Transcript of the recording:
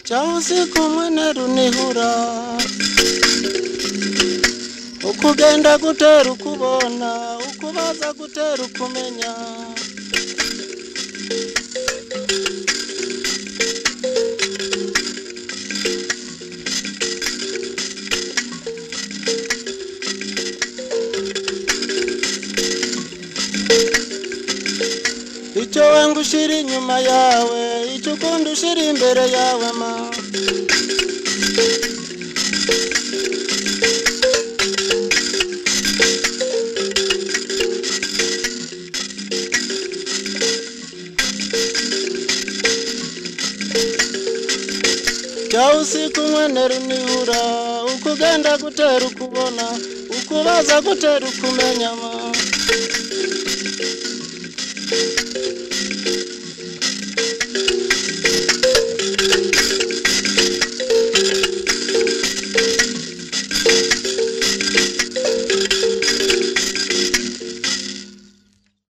cyahose kumwe na runihura uko ugenda gutera ukubona uko ubaza gutera ukumenya icyo wanga ushyira inyuma yawe icyo ukunda ushyira imbere yawe ma jya usiga umweneru nibura uko ugenda gutera ukubona uko ubaza gutera ukumenya ma